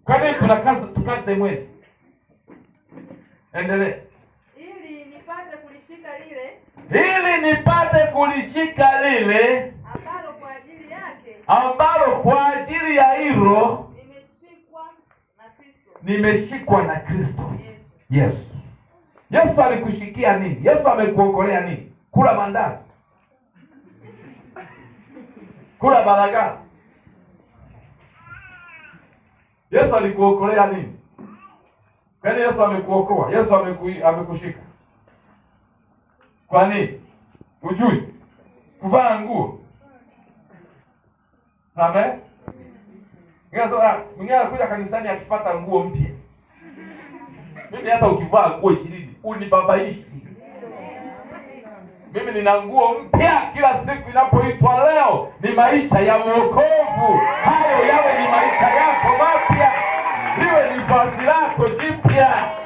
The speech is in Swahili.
kwa nini tunakaza tukaze mwili endelee ili nipate kulishika lile ili nipate kulishika lile ambalo kwa ajili yake ambalo kwa ajili ya hilo nimeshikwa na Kristo nimeshikwa na kristo Yesu. yesu yesu alikushikia nini yesu amekuokolea nini kula mandazi kula baragara yesu alikuokolea nini yaani yesu amekuokoa yesu ameku, amekushika kwa nini ujui kuvaa nguo amen Mwingine anasema, "Ah, mwingine anakuja kanisani akipata nguo mpya mimi hata ukivaa nguo ishirini unibabaishi mimi nina nguo mpya kila siku inapoitwa leo ni maisha ya uokovu hayo yawe ni maisha yako mapya liwe ni vazi lako jipya